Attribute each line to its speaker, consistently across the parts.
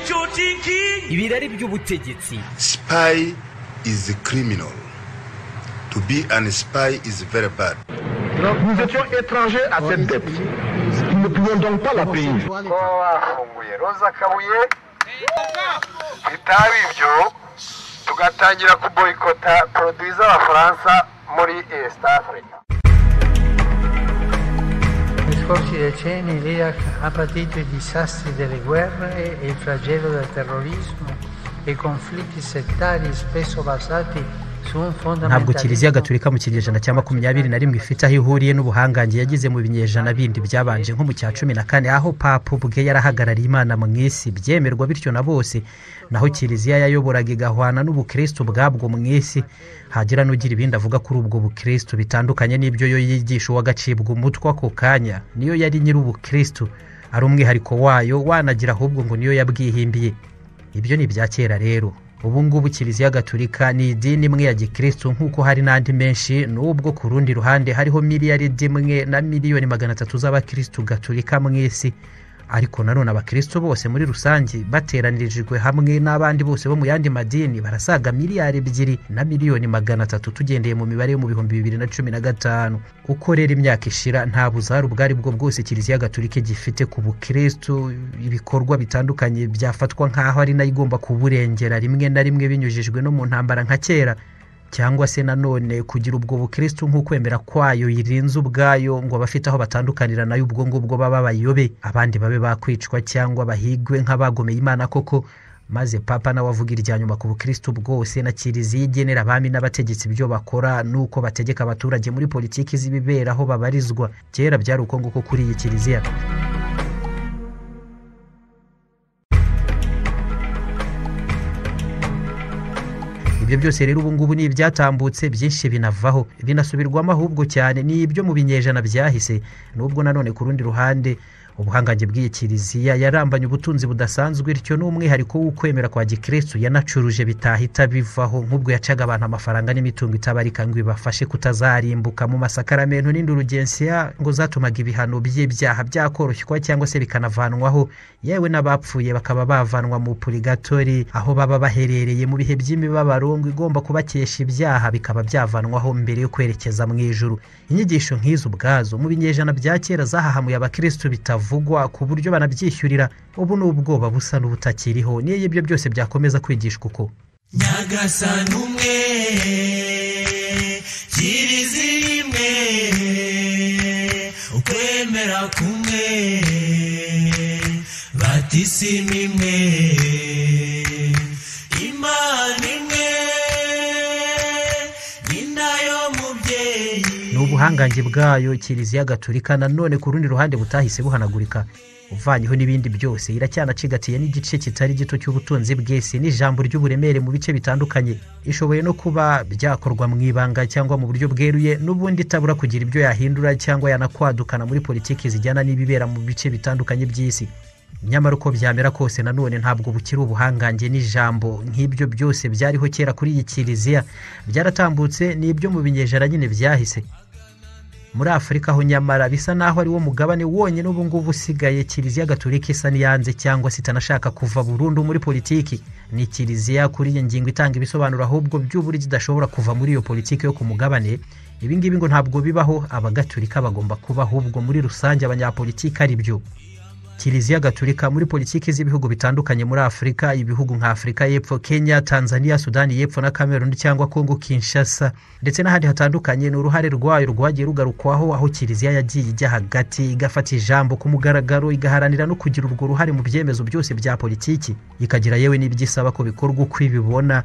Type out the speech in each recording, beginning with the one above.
Speaker 1: you're thinking.
Speaker 2: ibirari by'ubutegetsi
Speaker 3: Spy is a criminal. To be an spy is very bad.
Speaker 4: Nous étions étrangers à cette dette. Nous ne pouvions donc pas la payer.
Speaker 5: kuba bafunguye roza kabuye bitaba ibyo tugatangira kuboyikota poroduwi z'abafaransa muri east africa
Speaker 6: Nei scorsi decenni l'Iraq ha patito i disastri delle guerre e il flagello del terrorismo e conflitti settari spesso basati su un
Speaker 2: ntabwo
Speaker 6: fondamentalismo
Speaker 2: kiliziya gatolika mu kinyejana cya makumyabiri na rimwe ifite aho ihuriye n'ubuhangange yagize mu binyejana bindi byabanje nko mu cya cumi na kane aho papa ubwe yarahagarariye imana mu isi byemerwa bityo na bose naho kiliziya yayoboraga igahwana n'ubukristo bwabwo mu isi hagira n'ugira ibindi avuga kuri ubwo bukristo bitandukanye n'ibyo yo yigisha uwagacibwa umutwe ako kanya niyo yari nyir'ubukristo ari umwihariko wayo wanagira ahubwo ngo niyo yabwihimbiye ibyo ni ibya kera rero ubu ngubu kiliziya gatolika ni idini imwe ya gikristu nk'uko hari n'andi menshi n'ubwo ku rundi ruhande hariho miliyaridi imwe na miliyoni magana atatu z'abakristu gatolika mu isi ariko nanone abakristu bose muri rusange bateranirijwe hamwe n'abandi bose bo mu yandi madini barasaga miliyari ebyiri na miliyoni magana atatu tugendeye mu mibare yo mu bihumbi bibiri na cumi na gatanu uko rero imyaka ishira nta buzaru ubwo ari bwo bwose kiliziya gatolika gifite ku bukristu ibikorwa bitandukanye byafatwa nk'aho ari nayo igomba kuburengera rimwe na rimwe binyujijwe no mu ntambara nka kera cyangwa se nanone kugira ubwo bukristu nk'ukwemera kwayo yirinze ubwayo ngo abafite aho batandukanira nayo ubwo ngubwo baba bayobe abandi babe bakwicwa cyangwa bahigwe nk'abagomeye imana koko maze papa nawe avuga irya nyuma ku bukristu bwose na kiliziya igenera abami n'abategetsi ibyo bakora n'uko bategeka abaturage muri politiki z'ibibera aho babarizwa kera byari uko nguko kuri iyi kiliziya ibyo byose rero ubu ngubu ni ibyatambutse byinshi binavaho binasubirwamo ahubwo cyane ni ibyo mu binyejana byahise n'ubwo nanone ku rundi ruhande ubuhangange bw'iyi kiliziya yarambanye ubutunzi budasanzwe bityo n'umwihariko w'ukwemera kwa gikristu yanacuruje bitahita bivaho nk'ubwo yacaga abantu amafaranga n'imitungo itabarika ngo ibafashe kutazarimbuka mu masakaramentu n'indurugensiya ngo zatumaga ibihano by'ibyaha byakoroshywa cyangwa se bikanavanwaho yewe n'abapfuye bakaba bavanwa mu purigatori aho baba baherereye mu bihe by'imibabaro ngo igomba kubakesha ibyaha bikaba byavanwaho mbere yo kwerekeza mu ijuru inyigisho nk'izo ubwazo mu binyejana bya kera zahahamuye abakristu bitavugwa ku buryo banabyishyurira ubu ni ubwoba busa n'ubutakiriho niyo ibyo byose byakomeza kwigishwa uko
Speaker 1: nyagasani umwe kiliziya imwe ukwemera kumwe batisimu imwe imana imwe ni nayo mubyeyi
Speaker 2: ni ubuhangange bwayo kiliziya gatolika nanone ku rundi ruhande butahise buhanagurika uvanyeho n'ibindi byose iracyanacigatiye n'igice kitari gito cy'ubutunzi bw'isi n'ijambo ry'uburemere mu bice bitandukanye ishoboye no kuba byakorwa mu ibanga cyangwa mu buryo bweruye n'ubundi itabura kugira ibyo yahindura cyangwa yanakwadukana muri politiki zijyana n'ibibera mu bice bitandukanye by'isi nyamara uko byamera kose nanone ntabwo bukiri ubuhangange n'ijambo nk'ibyo byose byariho kera kuri iyi kiliziya byaratambutse ni ibyo mu binyejana nyine byahise muri afurika ho nyamara bisa n'aho ari wo mugabane wonyine ubu ngubu usigaye kiliziya gatolika isa n'iyanze cyangwa se itanashaka kuva burundu muri politiki ni kiliziya kuri iyi ngingo itanga ibisobanuro ahubwo by'uburyo idashobora kuva muri iyo politiki yo ku mugabane ibi ngibi ngo ntabwo bibaho abagatolika bagomba kuba ahubwo muri rusange abanyapolitiki ari byo kiliziya gatolika muri politiki z'ibihugu bitandukanye muri afurika ibihugu nka afurika y'epfo kenya tanzania sudani y'epfo na cameroon cyangwa congo kinshasa ndetse n'ahandi hatandukanye ni uruhare rwayo rwagiye rugarukwaho aho kiliziya yagiye ijya hagati igafata ijambo ku mugaragaro igaharanira no kugira urwo ruhare mu byemezo byose bya politiki ikagira yewe n'ibyo isaba ko bikorwa uko ibibona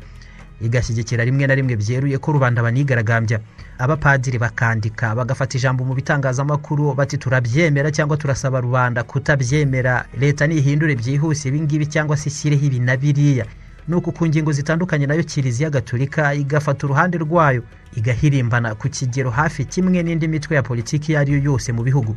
Speaker 2: igashyigikira rimwe na rimwe byeruye ko rubanda banigaragambya abapadiri bakandika bagafata ijambo mu bitangazamakuru bati turabyemera cyangwa turasaba rubanda kutabyemera leta nihindure byihuse ibingibi cyangwa se ishyireho ibi na biriya nuko ku ngingo zitandukanye nayo kiliziya gatolika igafata uruhande rwayo igahirimbana ku kigero hafi kimwe n'indi mitwe ya politiki iyo ari yo yose mu bihugu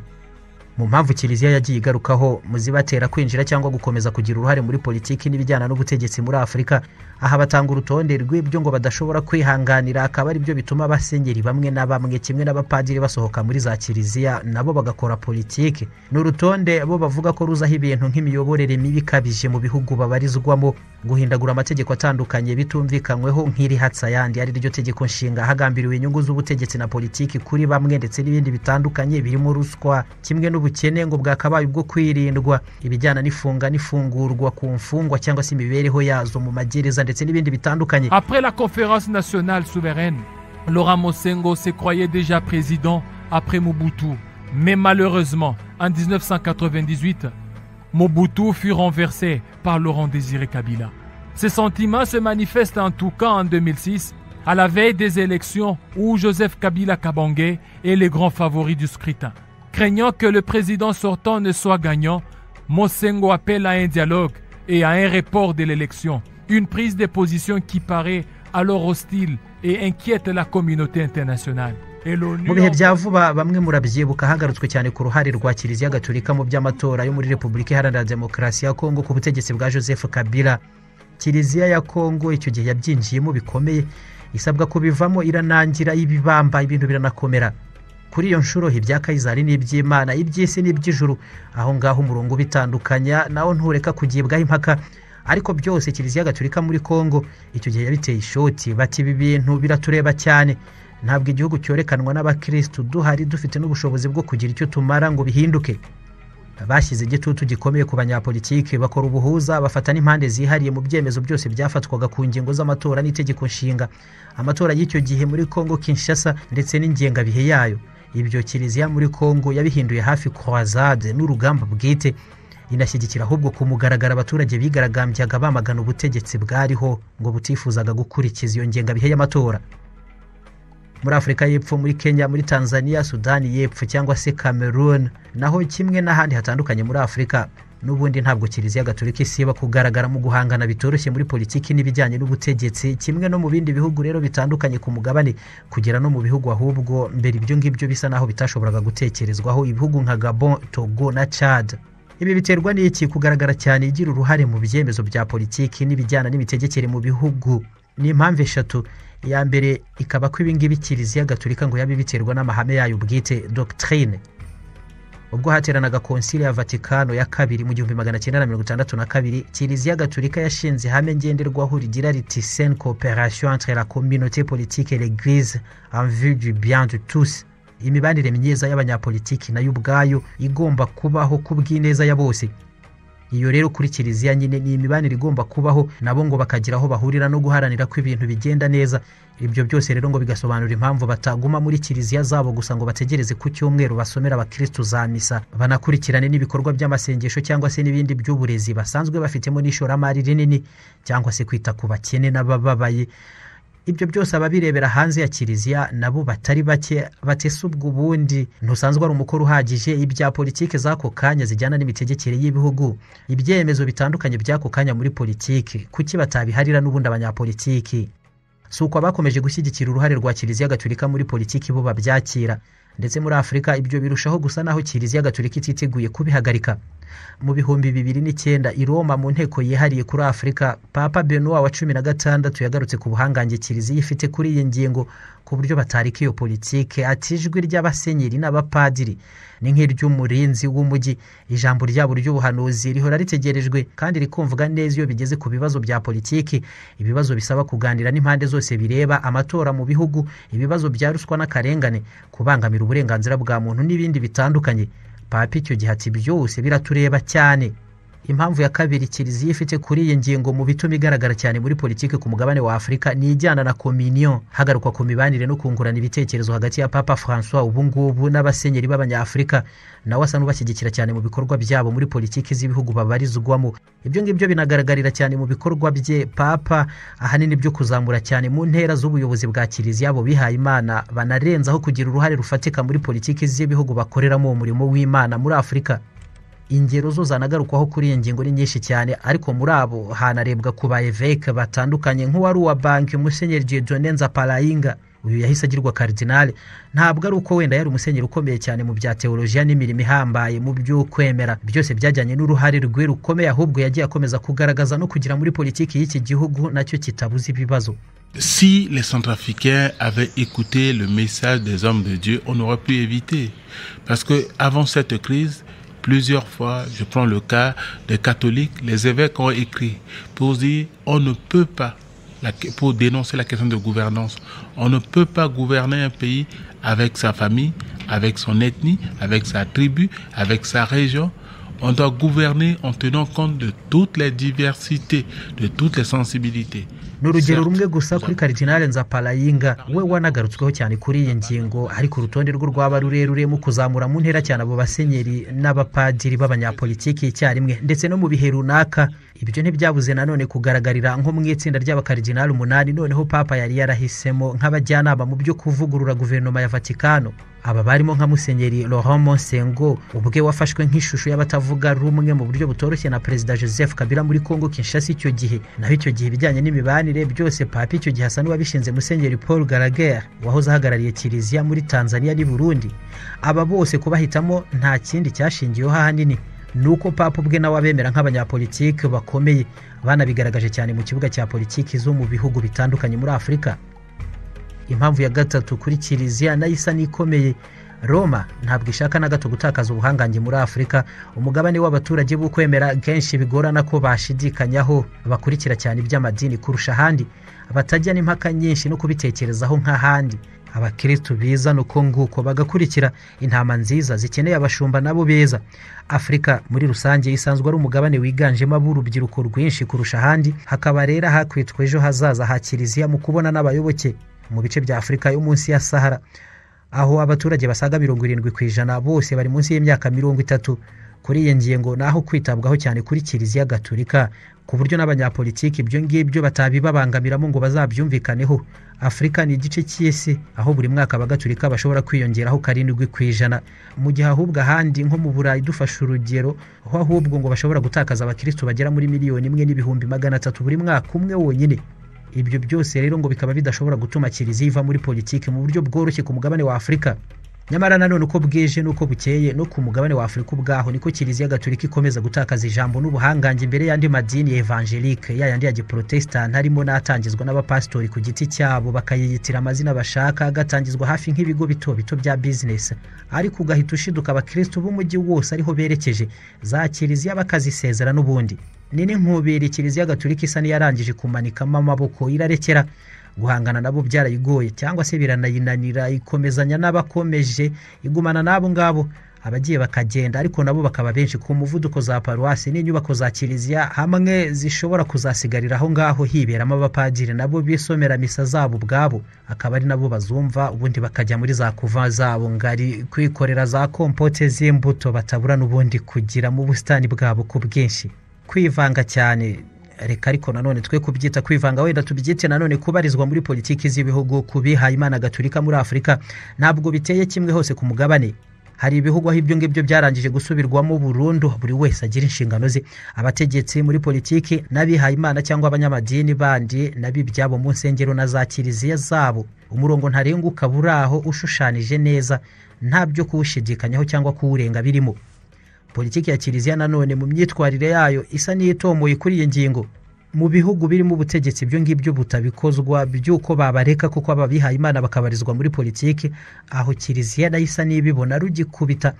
Speaker 2: mu mpamvu kiliziya yagiye igarukaho muzibatera kwinjira cyangwa gukomeza kugira uruhare muri politiki n'ibijyana n'ubutegetsi muri afurika aha batanga urutonde rw'ibyo ngo badashobora kwihanganira akaba ari byo bituma abasenyeri bamwe na bamwe kimwe n'abapadiri basohoka muri za kiliziya nabo bagakora politiki ni urutonde bo bavuga ko ruzaho ibintu nk'imiyoborere mibi ikabije mu bihugu babarizwamo guhindagura amategeko atandukanye bitumvikanyweho nk'irihatsa ayandi ari ryo tegeko nshinga hagambiriwe inyungu z'ubutegetsi na politiki kuri bamwe ndetse n'ibindi bitandukanye birimo ruswa kimwe n'ubukene ngo bwakabaye ubwo kwirindwa ibijyana n'ifunga n'ifungurwa ku mfungwa cyangwa se imibereho yazo mu magereza ndetse n'ibindi bitandukanye
Speaker 7: Après la conférence nationale souveraine, Laurent Mosengo se croyait déjà président après Mobutu. Mais malheureusement, en 1998, Mobutu fut renversé par Laurent Désiré Kabila. Ces sentiments se manifestent en tout cas en 2006, à la veille des élections où Joseph Kabila Kabangé est le grand favori du scrutin. Craignant que le président sortant ne soit gagnant, Mosengo appelle à un dialogue et à un report de l'élection. Une prise de position qui paraît alors hostile et inquiète la communauté internationale. Et l'ONU
Speaker 2: mu bihe
Speaker 7: en-
Speaker 2: bya vuba bamwe murabyibuka hagarutswe cyane ku ruhare rwa kiliziya gatolika mu by'amatora yo muri repubulika iharanira demokarasi ya kongo ku butegetsi bwa joseph kabila kiliziya ya kongo icyo gihe yabyinjiyemo bikomeye isabwa kubivamo iranangira y'ibibamba ibintu biranakomera kuri iyo nshuro ibya kayizari n'iby'imana iby'isi n'iby'ijuru aho ngaho umurongo ubitandukanya nawo ntureka kugibwaho impaka ariko byose kiliziya gatolika muri kongo icyo gihe yabiteye ishoti bati ibi bintu biratureba cyane ntabwo igihugu cyorekanwa n'abakirisitu duhari dufite n'ubushobozi bwo kugira icyo tumara ngo bihinduke bashyize igitutu gikomeye ku banyapolitiki bakora ubuhuza bafata n'impande zihariye mu byemezo byose byafatwaga ku ngingo z'amatora n'itegeko nshinga amatora y'icyo gihe muri kongo kinshasa ndetse n'ingengabihe yayo ibyo kiliziya muri kongo yabihinduye hafi croisade n'urugamba bwite inashyigikira ahubwo ku mugaragaro abaturage bigaragambyaga bamagana ubutegetsi bwariho ngo butifuzaga gukurikiza iyo ngengabihe y'amatora muri afurika y'epfo muri kenya muri tanzania sudani y'epfo cyangwa se cameroon naho kimwe n'ahandi hatandukanye muri afurika n'ubundi ntabwo kiliziya gatolika isiba kugaragara mu guhangana bitoroshye muri politiki n'ibijyanye n'ubutegetsi kimwe no mu bindi bihugu rero bitandukanye ku mugabane kugera no mu bihugu ahubwo mbere ibyo ngibyo bisa naho bitashoboraga gutekerezwaho ibihugu nka gabon togo na chad ibi biterwa n'iki kugaragara cyane igira uruhare mu byemezo bya politiki n'ibijyana n'imitegekere mu bihugu ni impamvu eshatu iya mbere ikaba ko ibingibi kiliziya gatolika ngo yabe biterwa n'amahame yayo bwite doctrine ubwo hateranaga konsili ya vatikano ya kabiri mu gihumbi magana cyenda na mirongo itandatu na kabiri kiliziya gatolika yashinze ihame ngenderwaho rigira riti sen cooperation entre la communauté politique et l'église en vue du bien de tous imibanire myiza y'abanyapolitiki nayo ubwayo igomba kubaho ku bw'ineza ya bose iyo rero kuri kiliziya nyine ni imibanire igomba kubaho nabo ngo bakagira aho bahurira no guharanira ko ibintu bigenda neza ibyo byose rero ngo bigasobanura impamvu bataguma muri kiliziya zabo gusa ngo bategereze ku cyumweru basomera abakirisitu za misa banakurikirane n'ibikorwa by'amasengesho cyangwa se n'ibindi by'uburezi basanzwe bafitemo n'ishoramari rinini cyangwa se kwita ku bakene n'abababaye ibyo byose ababirebera hanze ya kiliziya nabo batari bake batese ubwo ubundi ntusanzwe ari umukoro uhagije ibya politiki z'ako kanya zijyana n'imitegekere y'ibihugu ibyemezo bitandukanye by'ako kanya muri politiki kuki batabiharira n'ubundi abanyapolitiki si uko abakomeje gushyigikira uruhare rwa kiliziya gatolika muri politiki bo babyakira ndetse muri afurika ibyo birushaho gusa naho kiliziya gatolika ititeguye kubihagarika mu bihumbi bibiri n'icyenda i roma mu nteko yihariye kuri afurika papa benowa wa cumi na gatandatu yagarutse ku buhangange kiliziya ifite kuri iyi ngingo ku buryo batarika iyo politike ati ijwi ry'abasenyeri n'abapadiri ni nk'iry'umurinzi w'umujyi ijambo ryabo ry'ubuhanuzi rihora ritegerejwe kandi rikumvwa neza iyo bigeze ku bibazo bya politiki ibibazo bisaba kuganira n'impande zose bireba amatora mu bihugu ibibazo bya ruswa n'akarengane kubangamira uburenganzira bwa muntu n'ibindi bitandukanye papa icyo gihe ati byose biratureba cyane impamvu ya kabiri kiliziya ifite kuri iyi ngingo mu bituma igaragara cyane muri politiki ku mugabane wa afurika ni ijyana na kominiyo hagarukwa ku mibanire no kungurana ibitekerezo hagati ya papa francois ubungubu n'abasenyeri b'abanyafurika nawe asa n'ubashyigikira cyane mu bikorwa byabo muri politiki z'ibihugu babarizwamo ibyo ngibyo binagaragarira cyane mu bikorwa bye papa ahanini byo kuzamura cyane mu ntera z'ubuyobozi bwa kiliziya bo bihaye imana banarenzaho kugira uruhare rufatika muri politiki z'ibihugu bakoreramo umurimo w'imana muri afurika ingero zo zanagarukwaho kuri iyi ngingo ni nyinshi cyane ariko muri abo hanarebwa ku ba eveke batandukanye nk'uwari uwa banki musenyeri jedone nzaparayinga uyu yahise agirwa karidinali ntabwo ari uko wenda yari umusenyeri ukomeye cyane mu bya teolojiya n'imirimo ihambaye mu byo kwemera byose byajyanye n'uruhare rwe rukomeye ahubwo yagiye akomeza kugaragaza no kugira muri politiki y'iki gihugu nacyo kitabuze ibibazo
Speaker 8: Si les Centrafricains avaient écouté le message des hommes de Dieu, on aurait pu éviter. Parce que avant cette crise, plusieurs fois, je prends le cas des catholiques, les évêques ont écrit pour dire on ne peut pas, la- pour dénoncer la question de gouvernance, on ne peut pas gouverner un pays avec sa famille, avec son ethnie, avec sa tribu, avec sa région. On doit gouverner en tenant compte de toutes les diversités, de toutes les sensibilités.
Speaker 2: ni urugero
Speaker 8: Certes,
Speaker 2: rumwe gusa kuri karidinali nzaparayinga we wanagarutsweho cyane kuri iyi ngingo ariko urutonde rwo rwaba rurerure mu kuzamura mu ntera cyane abo basenyeri n'abapadiri b'abanyapolitiki icyarimwe ndetse no mu bihe runaka ibyo ntibyabuze nanone kugaragarira nko mu itsinda ry'abakaridinali umunani noneho papa yari yarahisemo nk'abajyanama mu byo kuvugurura guverinoma ya vatikano aba barimo nka musenyeri laurent monsengo ubwe wafashwe nk'ishusho y'abatavuga rumwe mu buryo butoroshye na perezida joseph kabila muri congo kinshasa icyo gihe naho icyo gihe ibijyanye n'imibanire byose papa icyo gihe asa n'uwabishinze musenyeri paul garager wahoze ahagarariye kiliziya muri tanzania n'i burundi aba bose kubahitamo nta kindi cyashingiyeho ahanini ni uko papa ubwe nawe abemera nk'abanyapolitike bakomeye banabigaragaje cyane mu kibuga cya politiki zo mu bihugu bitandukanye muri afurika impamvu ya gatatu kuri kiliziya nayo isa n'ikomeye roma ntabwo ishaka na gato gutakaza ubuhangange muri afurika umugabane w'abaturage b'ukwemera kenshi bigorana ko bashidikanyaho bakurikira cyane iby'amadini kurusha ahandi batajya n'impaka nyinshi no kubitekerezaho nk'ahandi abakristu beza ni uko nguko bagakurikira intama nziza zikeneye abashumba nabo beza afurika muri rusange isanzwe ari umugabane wiganjemo ab'urubyiruko rwinshi kurusha ahandi hakaba rero hakwitwa ejo hazaza ha kiliziya mu kubona n'abayoboke mu bice bya afurika yo munsi ya sahara aho abaturage basaga mirongo irindwi ku ijana bose bari munsi y'imyaka mirongo itatu kuri iyi ngingo ni aho kwitabwaho cyane kuri kiliziya gaturika ku buryo n'abanyapolitiki ibyo ngibyo batabibabangamiramo ngo bazabyumvikaneho afurika ni igice cy'isi aho buri mwaka abagaturika bashobora kwiyongeraho karindwi ku ijana mu gihe ahubwo ahandi nko mu burayi dufashe urugero aho ahubwo ngo bashobora gutakaza abakristu bagera muri miliyoni imwe n'ibihumbi magana atatu buri mwaka umwe wonyine ibyo byose rero ngo bikaba bidashobora gutuma kiliziya iva muri politiki mu buryo bworoshye ku mugabane wa afurika nyamara nanone uko bwije n'uko bukeye no ku mugabane wa afurika ubwaho niko kiliziya gaturika ikomeza gutakaza ijambo n'ubuhangange imbere y'andi madini ya evangelike ya yandi ya giporotesitanti harimo n'atangizwa n'abapasitori ku giti cyabo bakayiyitira amazina bashaka agatangizwa hafi nk'ibigo bito bito bya bizinesi ariko ugahita ushiduka abakristu b'umujyi wose ariho berekeje za kiliziya bakazisezera n'ubundi ni n'inkubiri kiliziya gaturika isa n'iyarangije kumanikamo amaboko irarekera guhangana nabo byarayigoye cyangwa se biranayinanira ikomezanya n'abakomeje igumana n'abo ngabo abagiye bakagenda ariko nabo bakaba benshi ku muvuduko za paruwasi n'inyubako za kiliziya hamwe zishobora kuzasigarira aho ngaho hiberamo abapadiri nabo bisomera misa zabo ubwabo akaba ari nabo bazumva ubundi bakajya muri za kuva zabo ngari kwikorera za kompote z'imbuto batabura n'ubundi kugira mu busitani bwabo ku bwinshi kwivanga cyane reka ariko nanone twe kubyita kwivanga wenda tubyite nanone kubarizwa muri politiki z'ibihugu ku bihayimana gaturika muri afurika ntabwo biteye kimwe hose ku mugabane hari ibihugu aho ibyo ngibyo byarangije gusubirwamo burundu buri wese agira inshingano ze abategetsi muri politiki n'abihayimana cyangwa abanyamadini bandi n'abibyabo mu nsengero na za kiliziya zabo umurongo ntarengwa ukaba uri aho ushushanyije neza nta byo kuwushidikanyaho cyangwa kuwurenga birimo politiki ya kiliziya nanone mu myitwarire yayo isa n'iyitomoye kuri iyi ngingo mu bihugu birimo ubutegetsi ibyo ngibyo butabikozwa by'uko babareka kuko ababihaye imana bakabarizwa muri politiki aho kiliziya nayo isa n'ibibona rugikubita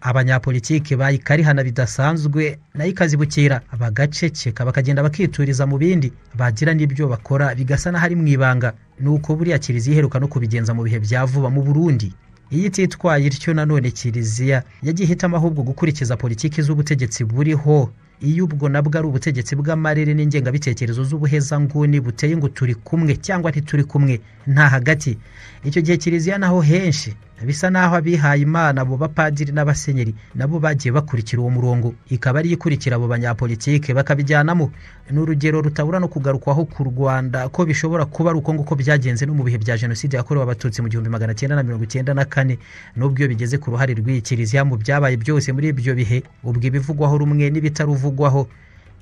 Speaker 2: abanyapolitiki bayikarihana bidasanzwe nayo ikazibukira bagaceceka bakagenda bakituriza mu bindi bagira n'ibyo bakora bigasa n'ahari mu ibanga ni uko buriya kiliziya iheruka no kubigenza mu bihe bya vuba mu burundi iyo ititwaye ityo nanone kiliziya yagiye ihitamo ahubwo gukurikiza politiki z'ubutegetsi buriho iyo ubwo nabwo ari ubutegetsi bw'amarere n'ingengabitekerezo z'ubuhezanguni buteye ngo turi kumwe cyangwa ntituri kumwe nta hagati icyo gihe kiliziya naho henshi bisa n'aho abihaye imana abo bapadiri n'abasenyeri nabo bagiye bakurikira uwo murongo ikaba ariyo ikurikira abo banyapolitike bakabijyanamo ni urugero rutabura no kugarukwaho ku rwanda ko bishobora kuba ari uko nguko byagenze no mu bihe bya jenoside yakorewe abatutsi mu gihumbi magana cyenda na mirongo icyenda na kane n'ubwo iyo bigeze ku ruhare rw'iyi kiliziya mu byabaye byose muri ibyo bihe ubwo ibivugwaho rumwe n'ibitaruvugwaho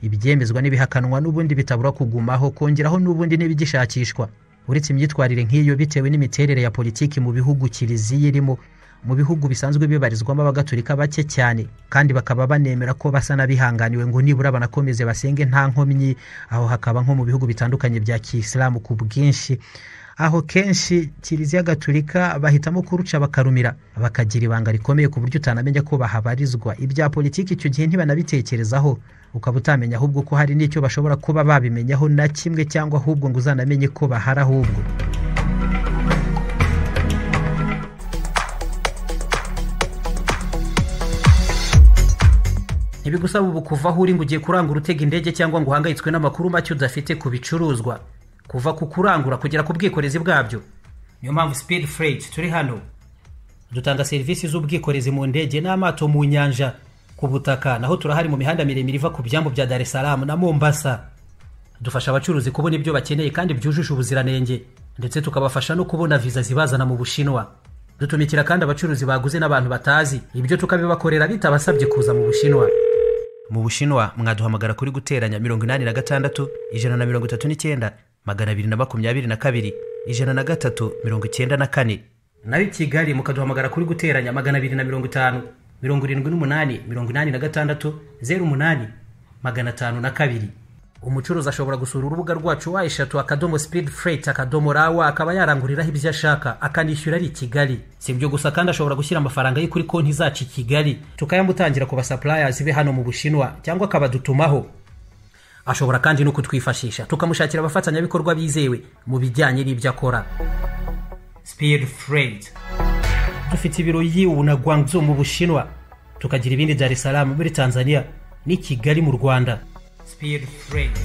Speaker 2: ibyemezwa n'ibihakanwa n'ubundi bitabura kugumaho kongeraho n'ubundi n'ibigishakishwa uretse imyitwarire nk'iyo bitewe n'imiterere ya politiki mu bihugu kiliziya irimo mu bihugu bisanzwe bibarizwamo abagatolika bake cyane kandi bakaba banemera ko basa n'abihanganiwe ngo nibura banakomeze basenge nta nkomyi aho hakaba nko mu bihugu bitandukanye bya kisilamu ku bwinshi aho kenshi kiliziya gatolika bahitamo kuruca bakarumira bakagira ibanga rikomeye ku buryo utanamenya ko bahabarizwa ibya politiki icyo gihe ntibanabitekerezaho ukaba utamenya ahubwo ko hari n'icyo bashobora kuba babimenyaho na kimwe cyangwa ahubwo ngo uzanamenye ko bahari ahubwo ntibigusaba ubu kuva aho uri ngo ugiye kurangura utega indege cyangwa ngo uhangayitswe n'amakuru make udafite ku bicuruzwa kuva ku kurangura kugera ku bwikorezi bwabyo niyo mpamvu speed freight turi hano dutanga serivisi z'ubwikorezi mu ndege n'amato mu nyanja ku butaka naho turahari mu mihanda miremire iva ku byambu bya dar es salaam na mombasa dufasha abacuruzi kubona ibyo bakeneye kandi byujuje ubuziranenge ndetse tukabafasha no kubona viza zibazana mu bushinwa dutumikira kandi abacuruzi baguze n'abantu batazi ibyo tukabibakorera bitabasabye kuza mu bushinwa mu bushinwa mwaduhamagara kuri guteranya mirongo inani na gatandatu ijana na mirongo itatu n'icyenda magana abiri na makumyabiri na kabiri ijana na gatatu mirongo icyenda na kane naho i kigali mukaduhamagara kuri guteranya magana abiri na mirongo itanu mirongo irindwi n'umunani mirongo inani na gatandatu zeru umunani magana atanu na kabiri umucuruzi ashobora gusura urubuga rwacu wa eshatu akadomo speed freight akadomo rawa akaba yaranguriraho ibyo ashaka akanishyura ari i kigali si ibyo gusa kandi ashobora gushyira amafaranga ye kuri konti zacu i kigali tukayamutangira ku basapulayazi be hano mu bushinwa cyangwa akabadutumaho ashobora kandi no kutwifashisha tukamushakira abafatanyabikorwa bizewe mu bijyanye n'ibyo akora speed freight dufite ibiro yiwu na guangzhou mu bushinwa tukagira ibindi dar es salaam muri tanzania n'i kigali mu rwanda speed freight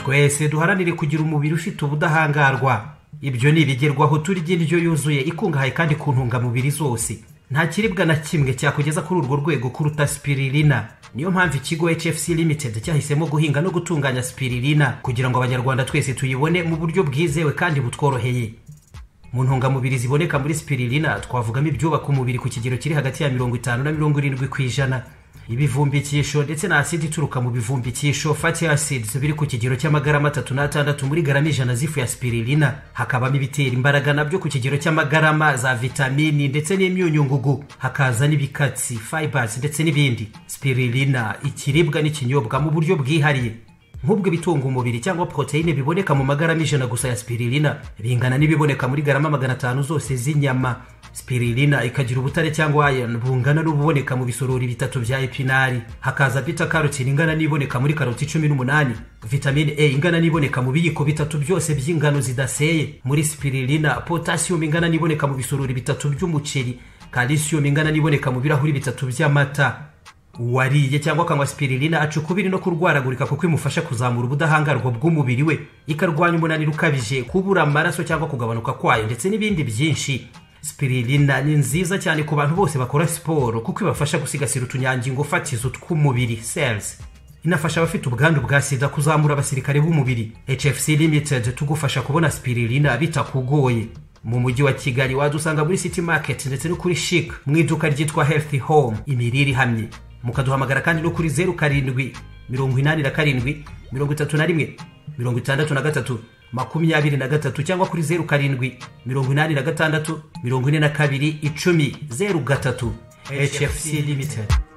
Speaker 2: twese duharanire kugira umubiri ufite ubudahangarwa ibyo ni ibigerwaho turya indyo yuzuye ikungahaye kandi ku ntungamubiri zose nta kiribwa na kimwe cyakugeza kuri urwo rwego kuruta spiririna niyo mpamvu ikigo hfc limited cyahisemo guhinga no gutunganya spiririna kugira ngo abanyarwanda twese tuyibone mu buryo bwizewe kandi butworoheye mu ntungamubiri ziboneka muri spiririna twavugamo ibyubaka umubiri ku kigero kiri hagati ya mirongo itanu na mirongo irindwi ku ijana ibivumbikisho ndetse na asidi ituruka mu bivumbikisho fatty acids biri ku kigero cy'amagarama atatu n'atandatu muri garama ijana z'ifu ya spiririna hakabamo ibitera imbaraga nabyo ku kigero cy'amagarama za vitamini ndetse n'imyunyungugu hakaza n'ibikatsi fibers ndetse n'ibindi spiririna ikiribwa n'ikinyobwa mu buryo bwihariye nk'ubwo ibitunga umubiri cyangwa poroteyine biboneka mu magarama ijana gusa ya spiririna bingana n'ibiboneka muri garama magana atanu zose z'inyama spirilina ikagira ubutare cyangwa iron bungana n'ububoneka mu bisorori bitatu bya epinari hakaza bita carotine ingana n'iboneka muri karoti cumi n'umunani vitamine a ingana n'iboneka mu biyiko bitatu byose by'ingano zidaseye muri spirilina potasiyumu ingana n'iboneka mu bisorori bitatu by'umuceri kalisiyumu ingana n'iboneka mu birahuri bitatu by'amata uwariye cyangwa akanywa spirilina aca ukubiri no kurwaragurika kuko imufasha kuzamura ubudahangarwa bw'umubiri we ikarwanya umunaniro ukabije kubura amaraso cyangwa kugabanuka kwayo ndetse n'ibindi byinshi spirilina ni nziza cyane ku bantu bose bakora siporo kuko ibafasha gusigasira utunyangingo fatizo tw'umubiri cells inafasha abafite ubwandu bwa sida kuzamura abasirikare b'umubiri hfc limited tugufasha kubona spirilina bitakugoye mu mujyi wa kigali wadusanga muri city market ndetse no kuri chic mu iduka ryitwa healthy home imirire ihamye mukaduhamagara kandi no kuri zeru karindwi mirongo inani na karindwi mirongo itatu na rimwe mirongo itandatu na gatatu makumyabiri na gatatu cyangwa kuri zeru karindwi mirongo inani na gatandatu mirongo ine na kabiri icumi zeru gatatu hfc limited